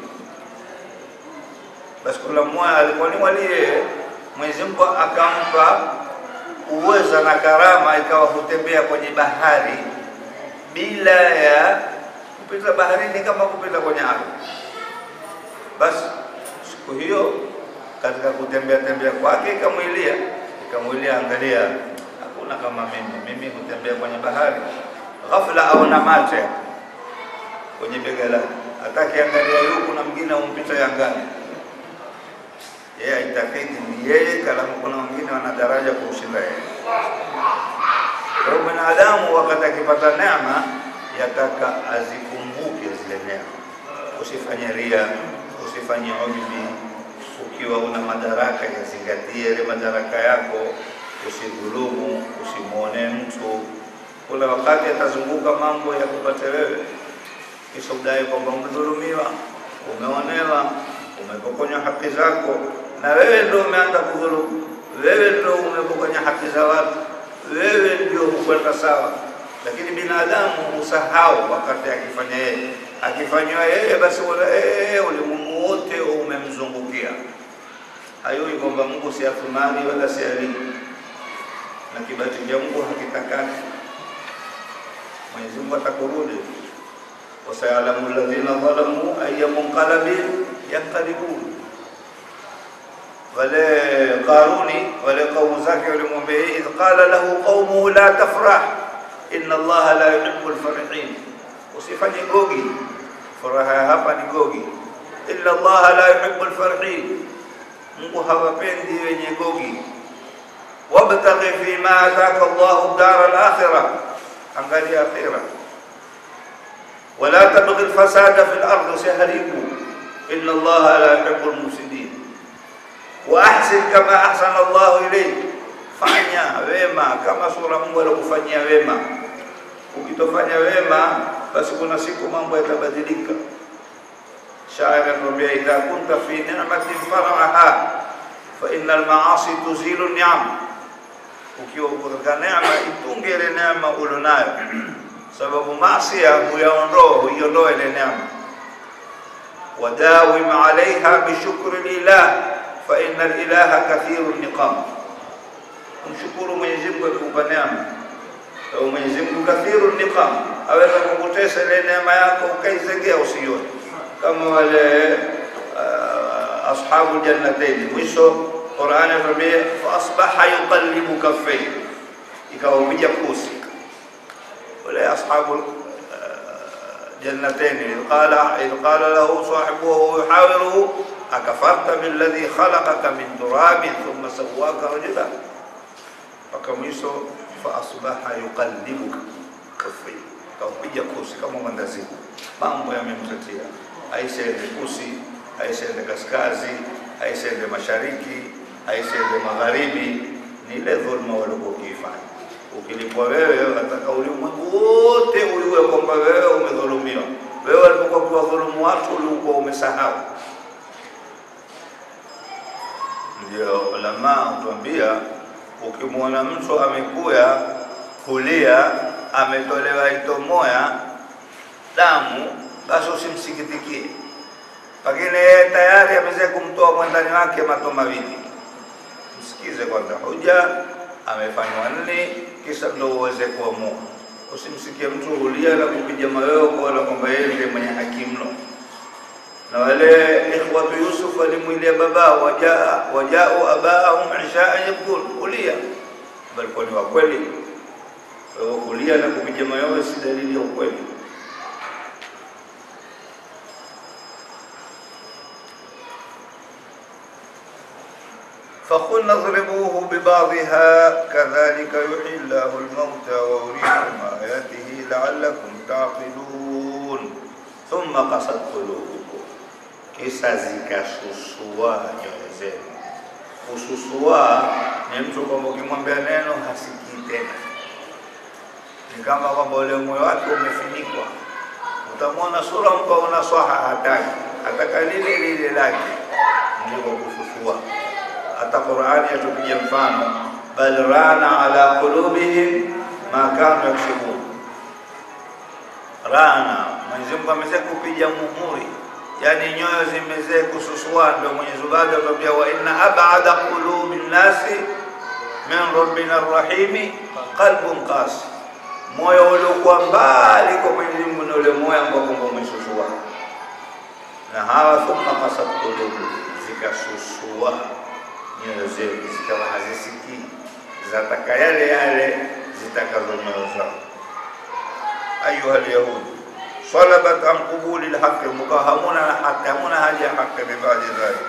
Basi kuna mmoja alikuwa ni walii Mwenyezi Mungu akampa uwezo na karama, ikawa hutembea kwenye bahari bila ya kupita baharini, kama kupita kwenye ardhi. Basi siku hiyo katika kutembea tembea kwake ikamwilia, ikamwilia, angalia, hakuna kama mimi, mimi hutembea kwenye bahari. Ghafla aona mate kwenye bega lake, atakiangalia huku na mwingine umpita yangani yeye aitakidi ni yeye, kalamu kuna wengine wana daraja kumshinda yeye. Kwa hiyo binadamu wakati akipata neema yataka azikumbuke zile neema, usifanye ria, usifanye ujbi. Ukiwa una madaraka, yazingatie ile madaraka yako, usidhulumu, usimwone mtu. Kuna wakati atazunguka mambo ya kupate wewe, kisha udai kwamba umedhulumiwa, umeonewa, umepokonywa haki zako na wewe ndio umeanza kudhulumu, wewe ndio umepokonya haki za watu, wewe ndio hukwenda sawa. Lakini binadamu husahau wakati akifanya yeye, akifanywa yeye, basi yeye ulimwengu wote umemzungukia. Hayui kwamba Mungu si athumani wala si alii, na kibati cha Mungu hakitakati. Mwenyezi Mungu atakurudi, wasayalamu alladhina dhalamu ayya munqalabin yanqalibun wale Qaruni wale kaumu zake walimwambia, idh qala lahu qaumuhu la tafrah inna Allaha la yuhibbu alfarihin, usifanye gogi. Furaha hapa ni gogi. Inna Allaha la yuhibbu alfarihin, Mungu hawapendi wenye gogi. Wabtaghi fima ataka Allahu dara alakhirah, angalia akhira. Wala tabghi alfasada fi al-ardh, usiharibu. Inna Allaha la yuhibbu almufsidin wa ahsin kama ahsana Allahu ilayk, fanya wema kama sura Mungu alikufanyia wema. Ukitofanya wema, basi kuna siku mambo yatabadilika. Shairi anatuambia idha kunta fi ni'matin far'aha fa innal ma'asi tuzilu ni'am, ukiwa uko katika neema itunge ile neema ulionayo, sababu maasi huyaondoa huiondoa ile neema. Wadawim alaiha bishukri lillah fa inna lilaha kathiru niqam, mshukuru Mwenyezi Mungu akikupa neema. Au Mwenyezi Mungu kathiru niqam, aweza kukutesa ile neema yako ukaizegea usione, kama wale uh, ashabu jannatayn. Mwisho Qur'an inatuambia fa asbaha yuqallibu kaffayhi, ikawa kuja kusi wale ashabu جنتين إذ قال إذ قال له صاحبه وهو يحاوره أكفرت بالذي خلقك من تراب ثم سواك رجلا فكميسو فأصبح يقلبك كفي kaupiga kusi kama mwandazimu, mambo yamemtetea, aisiende kusi, aisiende kaskazi, aisiende mashariki, aisiende magharibi. Ni ile dhulma walikuwa ukiifanya. Ukilipwa wewe, wataka ulimwengu wote ujue kwamba wewe umedhulumiwa. Wewe alipokuwa kuwadhulumu watu ulikuwa umesahau. Ndio ulama hutuambia, ukimwona mtu amekuya kulia, ametolewa ito moya damu, basi usimsikitikie, lakini yeye tayari ameweza kumtoa mwandani wake mato mawili. Msikize kwanza hoja amefanywa nini, kisha ndio uweze kuamua. Usimsikie mtu hulia na kupiga mayowe kuona kwamba yeye ndiye mwenye haki mno. Na wale ikhwatu Yusuf walimwilia babao, wajaa wajao abaahum ishaa yabkun, kulia walikuwa ni wa kweli. Kwa hiyo kulia na kupiga mayowe si dalili ya ukweli. فقلنا اضربوه ببعضها كذلك يحيي الله الموتى ويريكم آياته لعلكم تعقلون ثم قست قلوبكم kisha zikasusua nyoyo zenu. Kususua ni mtu kwamba ukimwambia neno hasikii tena, ni kama kwamba ule moyo wake umefinikwa. Utamwona sura mpa una swaha hataki, ataka lile lile lake, ndiko kususua. Hata Qur'ani yatupiga mfano, bal rana ala qulubihim ma kanu yaksubun. Rana, Mwenyezi Mungu amesema kupiga muhuri yani nyoyo zimezee kususua. Ndio Mwenyezi Mungu atuambia, wa inna ab'ada qulubi nnasi min rabbina rrahimi qalbun qasi, moyo uliokuwa mbali kwa Mwenyezi Mungu ni ule moyo ambao kwamba umesusua. Na hawa thumma qasat qulubu, zikasusua nyoyo zetu, zikawa hazisikii, zataka yale yale zitakazo nyoyo zao. Ayuha lyahudi salabat an qubuli lhaqi, mkawa hamuna na haki, hamuna haja ya haki bibadi dhalik.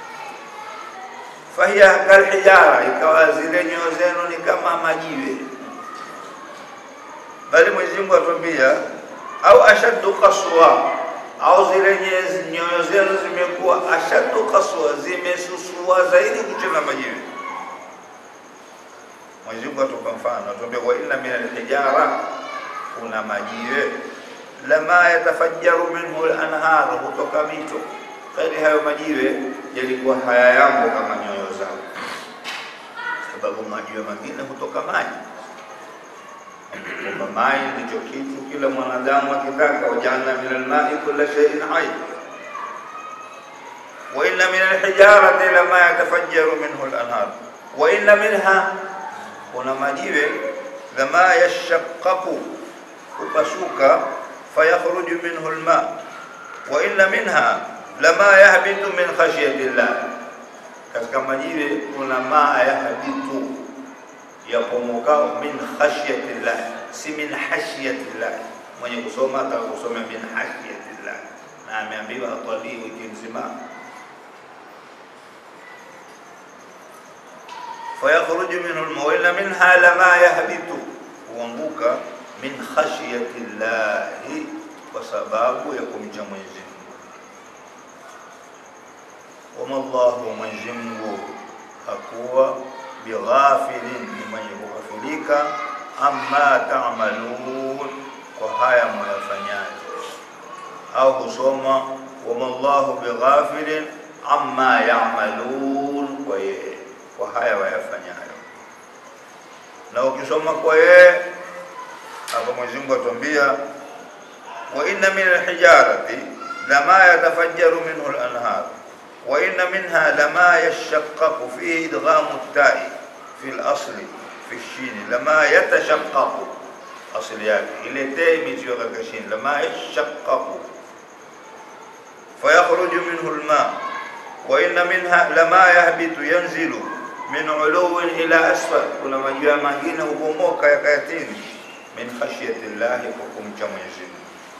Fahiya kalhijara, ikawa zile nyoyo zenu ni kama majiwe. Bali Mwenyezi Mungu atuambia, au ashaddu qaswa, au zile nyoyo zenu zimekuwa ashaddu qaswa, zimesusua zaidi kucheza majiwe. Mwenyezi Mungu atupa mfano, atuambia wa inna min alhijara, kuna majiwe lama yatafajjaru minhu al-anhar, hutoka mito. Kweli hayo majiwe yalikuwa hayayambo kama nyoyo zao, sababu majiwe mengine hutoka maji. Kwamba maji ndicho kitu kila mwanadamu akitaka, wajaalna min almai kulla shay'in hayy wa inna min alhijarati lama yatafajjaru minhu al-anhar wa inna minha, kuna majiwe lama yashaqqaqu, hupasuka fayakhruju minhu alma wa inna minha lama yahbitu min khashyati llah, katika majiwe kuna maa yahbitu yapomokao min khashyati llah, si min hashyati llah. Mwenye kusoma ataka kusoma min hashyati llah, na ameambiwa atalii wiki nzima. fayakhruju minhu alma wa inna minha lama yahbitu, huanguka min khashyati llahi, kwa sababu ya kumcha Mwenyezi Mungu. Wama Allahu, Mwenyezi Mungu hakuwa bighafilin, ni mwenye kughafilika, amma ta'malun, kwa haya mwayafanyaje. Au husoma wama Allahu bighafilin amma ya'malun, kwa yeye, kwa haya wayafanyayo. Na ukisoma kwa yeye hapa Mwenyezi Mungu atuambia wa inna min alhijarati lama yatafajjaru minhu al-anhar wa inna minha lama yashaqqaqu fihi idghamu at-ta'i fi al-asli fi ash-shin lama yatashaqqaqu asli yake ile ta imetiwa katika shin lama yashaqqaqu fayakhruju minhu al-ma wa inna minha lama yahbitu yanzilu min uluwin ila asfal kuna majua mengine hubomoka yakayatini min khashyati llahi, kwa kumcha Mwenyezi Mungu.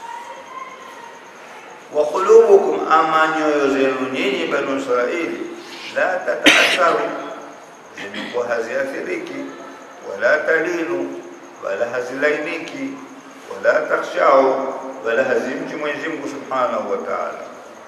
Wa qulubukum, ama nyoyo zenu nyinyi Banu Israili, la tataatharu, zimekuwa haziathiriki, wala talinu, wala hazilainiki, wala takhshau, wala hazimchi Mwenyezi Mungu subhanahu wa ta'ala.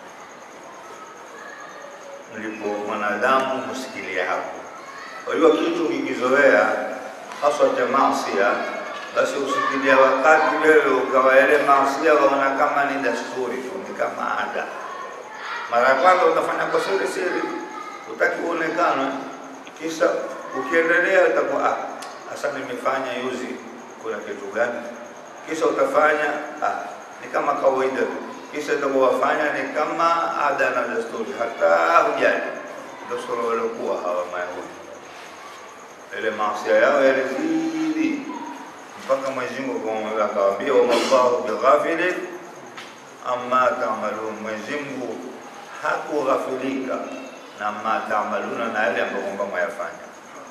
Mlipo mwanadamu husikilia hapo. Kwa hiyo kitu kikizoea haswa cha maasia basi usikilia wakati wewe ukawa yale maasia waona kama ni dasturi tu, ni kama ada. Mara ya kwanza utafanya kwa siri siri, utaki uonekane, kisha ukiendelea utakuwa ah, hasa nimefanya yuzi, kuna kitu gani? Kisha utafanya ah, ni kama kawaida tu, kisha utakuwa wafanya ni kama ada na desturi, hata hujali. Ndio sura waliokuwa hawa Mayahudi, ile maasia yao yalizidi mpaka Mwenyezi Mungu akawaambia, wama Allahu bighafilin amma ta'malun, Mwenyezi Mungu hakughafilika na ma ta'maluna, na yale ambayo kwamba mwayafanya.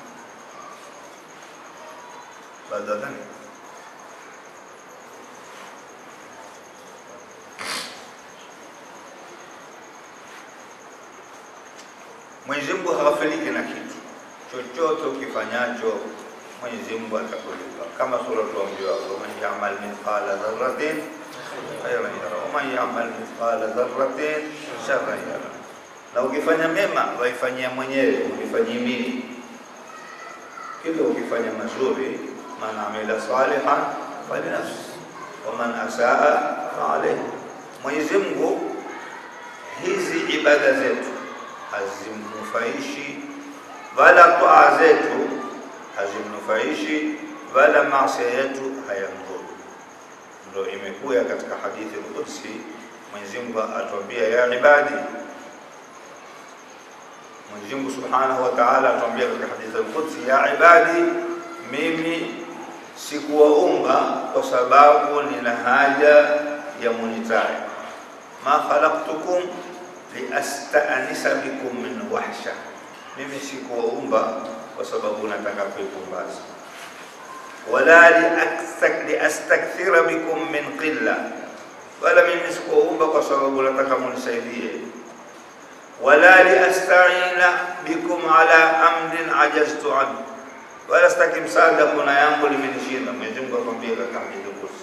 Badadani Mwenyezi Mungu haghafiliki na kitu chochote ukifanyacho Mwenyezi Mungu atakulipa, kama sura tuambiwa, waman yamal mithqala dharratin khairan yara waman yamal mithqala dharratin sharran yara. Na ukifanya mema waifanyia mwenyewe, unifanyie mimi. Kila ukifanya mazuri, man amila salihan falinafsi waman asaa faalayhi. Mwenyezi Mungu hizi ibada zetu hazimnufaishi wala taa zetu hazimnufaishi wala maasi yetu hayamdhuru. Ndio imekuja katika hadithi al-Qudsi, Mwenyezi Mungu atuambia ya ibadi. Mwenyezi Mungu Subhanahu wa Ta'ala atuambia katika hadithi al-Qudsi, ya ibadi, mimi sikuwaumba kwa sababu nina haja ya munitae, ma khalaqtukum liastanisa bikum min wahsha mimi sikuwaumba kwa sababu nataka kuipumbaza, wala liastakthira bikum min qilla, wala mimi sikuwaumba kwa sababu nataka munisaidie, wala liastaina bikum ala amrin ajaztu anhu, wala sitaki msaada, kuna yangu limenishinda. Mwenyezi Mungu akwambia katika hadithi Qudsi,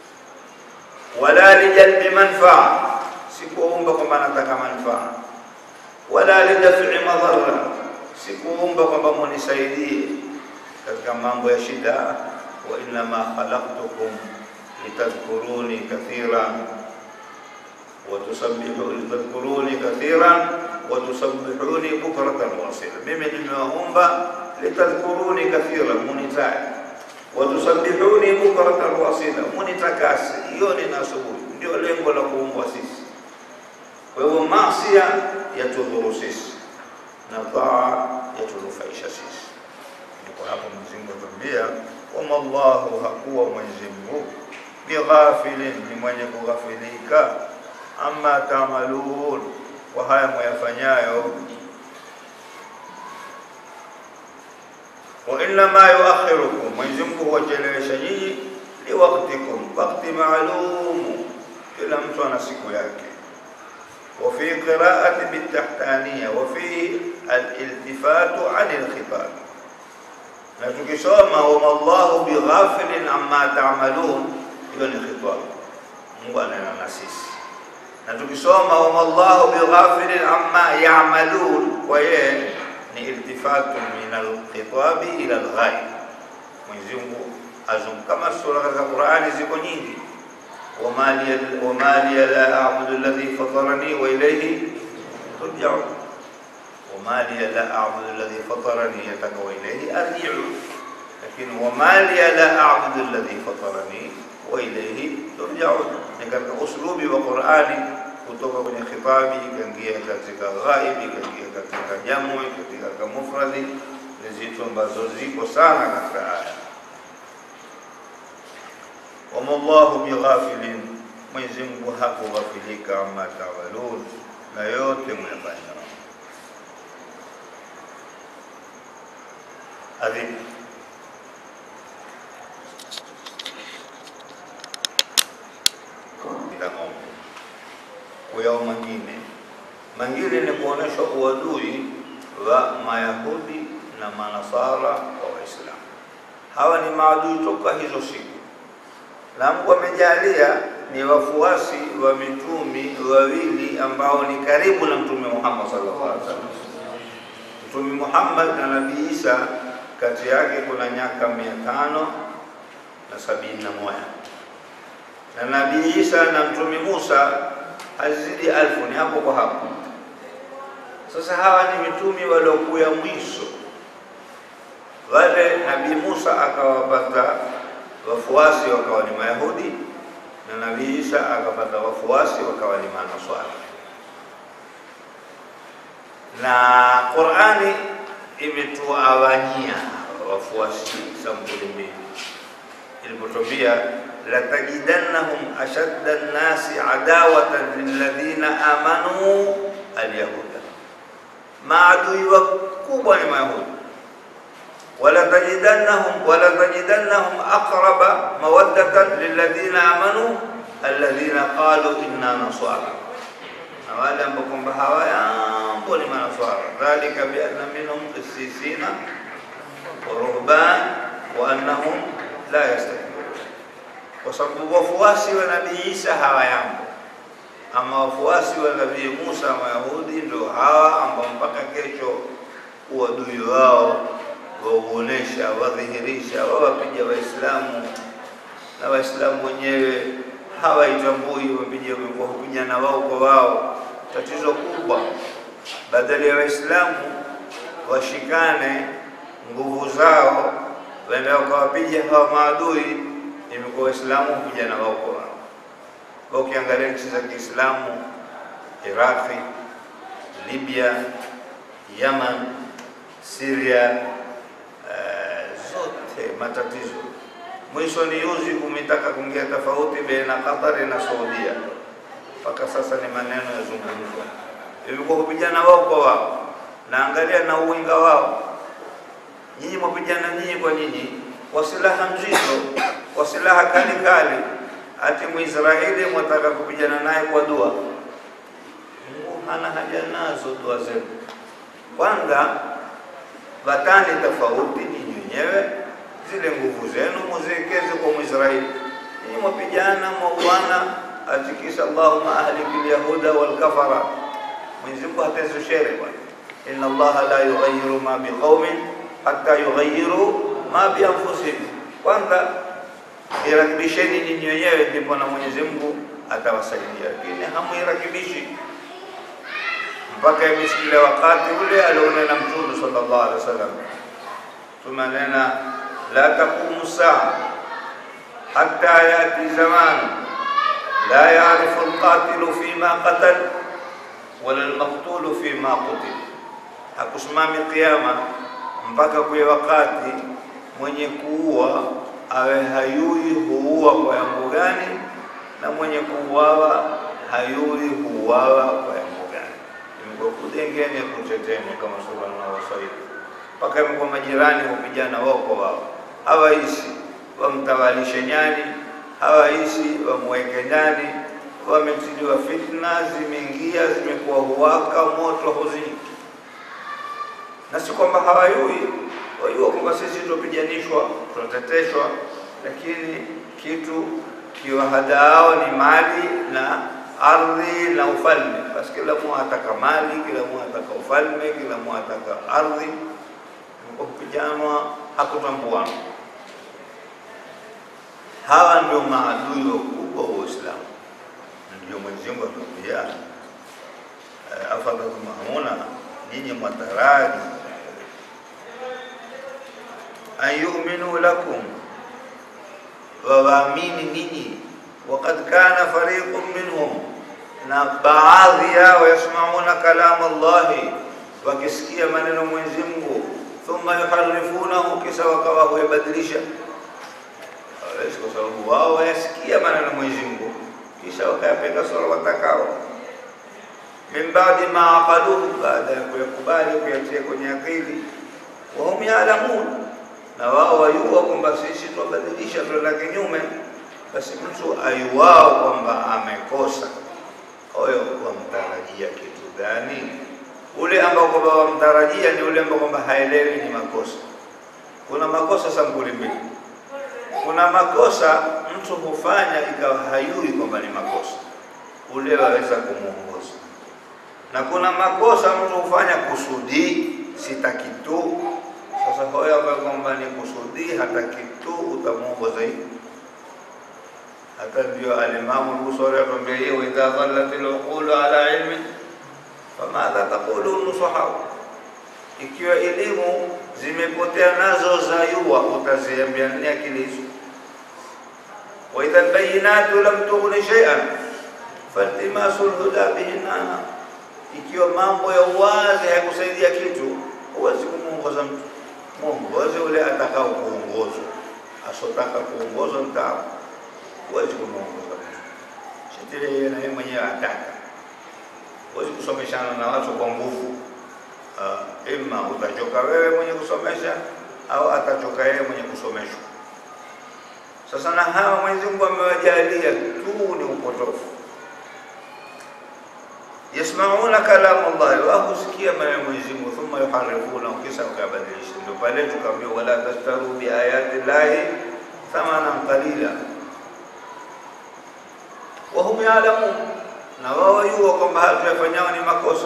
wala lijalbi manfaa, sikuwaumba kwamba nataka manfaa wala lidafi madhara, sikuumba kwamba munisaidie katika mambo ya shida. wa innama khalaqtukum litadhkuruni kathiran wa tusabbihu litadhkuruni kathiran wa tusabbihuni bukratan wa asila, mimi nimewaumba litadhkuruni kathiran, munitae wa tusabbihuni bukratan wa asila, munitakasi jioni na asubuhi. Ndio lengo la kuumbwa sisi. Kwa hivyo masia yatudhuru sisi na taa yatunufaisha sisi. Ndipo hapo Mwenyezi Mungu atuambia, wama Allahu, hakuwa Mwenyezi Mungu bighafilin, ni mwenye kughafilika, amma taamalun, kwa haya mwayafanyayo. Wa innama yuakhirukum, Mwenyezi Mungu huwachelewesha nyinyi, liwaktikum, wakti maalumu. Kila mtu ana siku yake وفي قراءة بالتحتانية وفي الالتفات عن الخطاب na tukisoma wama Allahu bighafilin amma ta'malun, hiyo ni khitab, Mungu anena na sisi. Na tukisoma wama Allahu bighafilin amma ya'malun, kwa yeye ni iltifatun min alkhitabi ila alghayb. Mwenyezi Mungu azum kama sura katika Qur'ani ziko nyingi وما لي وما لي لا أعبد الذي فطرني وإليه ترجعون وما لي لا أعبد الذي فطرني يتك وإليه أرجع لكن وما لي لا أعبد الذي فطرني وإليه ترجعون لكن أسلوبي وقرآني kutoka kwenye khitabi ikaingia katika ghaibi ikaingia katika jamu katika mufradi ni zitu ambazo ziko sana katika aya wama Allahu bighafilin, Mwenyezi Mungu hakughafilika amma tawalun, na yote mwefanya. Adhibu ila ng'ombe kuyao mangine mangine ni kuonesha uadui wa Mayahudi na Manasara wa Waislamu. Hawa ni maadui toka hizo siku na Mungu amejalia ni wafuasi wa mitumi wawili ambao ni karibu na Mtume Muhammad sallallahu alaihi wasallam. Mtume Muhammad na Nabii Isa kati yake kuna miaka mia tano na sabini na moja na Nabii Isa na Mtume Musa hazidi alfu, ni hapo kwa hapo. Sasa hawa ni mitumi waliokuya mwisho. Wale Nabii Musa akawapata wafuasi wakawa ni Mayahudi na Nabii Isa akapata wafuasi wakawa ni Manaswara. Na Qur'ani imetuawanyia wafuasi sampuli mbili ilipotwambia latajidannahum ashadda nnasi adawatan lilladhina amanu alyahuda, maadui wakubwa ni Mayahudi ولتجدنهم ولتجدنهم أقرب مودة للذين آمنوا الذين قالوا إنا نصارى na wale ambao kwamba hawayambo ni manaswara. Dhalika bianna minhum qissisina wa ruhban wa annahum la yastakbirun, kwa sababu wafuasi wa Nabii Isa hawayambo, ama wafuasi wa Nabii Musa Mayahudi ndio hawa ambao mpaka kesho uadui wao wauonesha, wadhihirisha, wawapiga Waislamu na Waislamu wenyewe hawaitambui, wapiga wapigana wao kwa wao. Tatizo kubwa, badala ya Waislamu washikane nguvu zao waenda wakawapiga hawa maadui, imekuwa Waislamu hupigana wao kwa wao. Kwa ukiangalia nchi za Kiislamu, Iraqi, Libya, Yaman, Syria, eh, zote matatizo. Mwisho ni yuzi kumetaka kuingia tofauti baina Qatar na Saudia, mpaka sasa ni maneno yazungumzwa, ilikuwa kupigana wao kwa wao, na angalia na uwinga wao. Nyinyi mwapigana nyinyi kwa nyinyi, kwa silaha mzito, kwa silaha kali kali, hati Mwisraeli mwataka kupigana naye kwa dua. Mungu hana haja nazo dua zenu. Kwanza vatani tofauti nyinyi wenyewe, zile nguvu zenu muziwekeze kwa Mwisraeli. Nyinyi mwapigana mwauana, atikisa Allahumma ahliki lyahuda walkafara. Mwenyezi Mungu hatezo shere bwana, inna Allaha la yughayyiru ma biqaumin hatta yughayyiru ma bi anfusihim. Kwanza irakibisheni nyinyi wenyewe, ndipo na Mwenyezi Mungu atawasaidia, lakini hamuirakibishi mpaka imesikia wakati ule alionena Mtume sallallahu alaihi wasallam, tumanena la taqumu saa hatta yati zaman la yarifu alqatilu fima qatal wala almaqtulu fima qutil, hakusimami kiyama mpaka kuye wakati mwenye kuua awe hayui huua kwa yango gani, na mwenye kuuawa hayui huuawa kwa yango gani. Imekuwa kudengene kutetene kama subhana wa Waswahili, mpaka imekuwa majirani hupigana wao kwa wao, hawaishi wamtawalishe nyani, hawaishi wamweke nyani, wametiliwa fitna, zimeingia zimekuwa huwaka moto huzini na si kwamba hawayui, wajua kwamba sisi tunapiganishwa, tunateteshwa, lakini kitu kiwahadaao ni mali na ardhi na ufalme. Basi kila mmoja ataka mali, kila mmoja ataka ufalme, kila mmoja ataka ardhi. Kwa kupiganwa hakutambuana. Hawa ndio maadui wakubwa wa Uislamu. Ndio Mwenyezi Mungu atuambia afadhatumahuna nyinyi mwataraji an yuminu lakum, wawaamini ninyi. Wakad kana fariqun minhum, na baadhi yao yasmauna kalama Allahi, wakisikia maneno Mwenyezi Mungu, thumma yuharifunahu, kisha wakawa huyabadilisha. Hawawezi, kwa sababu wao wayasikia maneno Mwenyezi Mungu, kisha wakayapenda sura watakao min baadi ma aqaluhu, baada ya kuyakubali kuyatia kwenye akili. Wahum yaalamun, na wao wayua kwamba sisi twabadilisha twenda kinyume. Basi mtu ayuwao kwamba amekosa, huyo wamtarajia kitu gani? Ule ambao kwamba wamtarajia ni ule ambao kwamba haelewi ni makosa. Kuna makosa sampuli mbili. Kuna makosa mtu hufanya ikawa hayui kwamba ni makosa, ule waweza kumuongoza na kuna makosa mtu hufanya kusudi, sitaki tu. Sasa hoyo ambayo kwamba ni kusudi, hataki tu, utamuongoza hivi. Hata ndio alimamu Busori atuambia hiyo, wa idha dhallat al-uqulu ala ilmi famadha taqulu nusahau, ikiwa elimu zimepotea nazo za yua, utaziambia nini akili hizo? wa idha albayinatu lam tughni shay'an faltimasu lhuda bihinana ikiwa mambo ya uwazi hayakusaidia kitu, huwezi kumuongoza mtu. Mwongoze ule atakao kuongozwa, asotaka kuongozwa mtaa, huwezi kumuongoza mtu. Shetani yeye na yeye mwenyewe ataka. Huwezi kusomeshana na watu kwa nguvu. Uh, ima utachoka wewe mwenye kusomesha au atachoka yeye mwenye kusomeshwa. Sasa na hawa Mwenyezi Mungu amewajalia tu ni upotofu yasmauna kalamu Allah, wao husikia maneno ya Mwenyezi Mungu, thumma yuharifuna, kisha wakabadilisha. Ndio pale tukaambia wala tashtaru bi ayati llahi thamanan qalila wa hum ya'lamun, na wao wajua kwamba haya tuyafanyao ni makosa.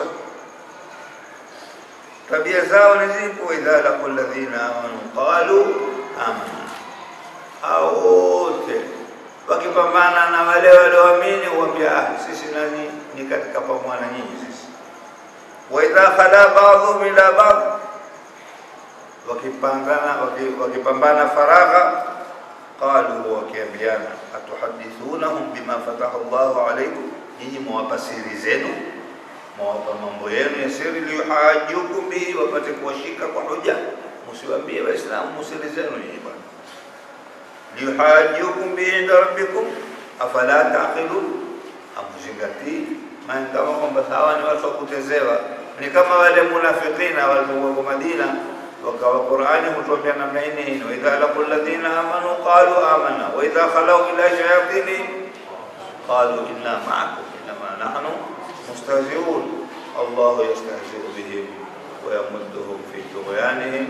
Tabia zao ni zipo, idha laqu alladhina amanu qalu amanna, hao wote wakipambana na wale walioamini huambia ah, sisi nani ni katika pamoja na nyinyi sisi. Wa idha khala ba'dhum ila ba'd, wakipangana waki- wakipambana faragha, qalu, wakiambiana atuhadithunahum bima fataha Allahu alaykum, nyinyi mwawapa siri zenu, mwawapa mambo yenu ya siri, liyuhajukum bihi, wapate kuwashika kwa hoja. Msiwaambie Waislamu siri zenu nyinyi bwana liyuhajukum bihi inda rabbikum afala taqilun, amuzingatii maana kama kwamba hawa ni watu wa kutezewa, ni kama wale munafikina walipokuwa Madina wakawa Qur'ani hutuambia namna hii, wa idha laqul ladhina amanu qalu amanna wa idha khalau ila shayatinihim qalu inna ma'akum innama nahnu mustahzi'un Allahu yastahzi'u bihim wa yamudduhum fi tughyanihim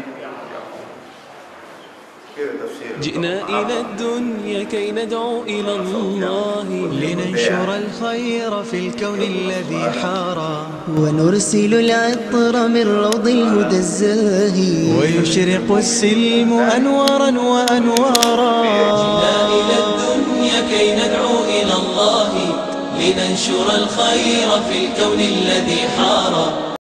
كده تفسير جئنا إلى الدنيا كي ندعو إلى الله لننشر الخير في الكون الذي حارى ونرسل العطر من روض الهدى الزاهي ويشرق السلم أنوارا وأنوارا جئنا إلى الدنيا كي ندعو إلى الله لننشر الخير في الكون الذي حار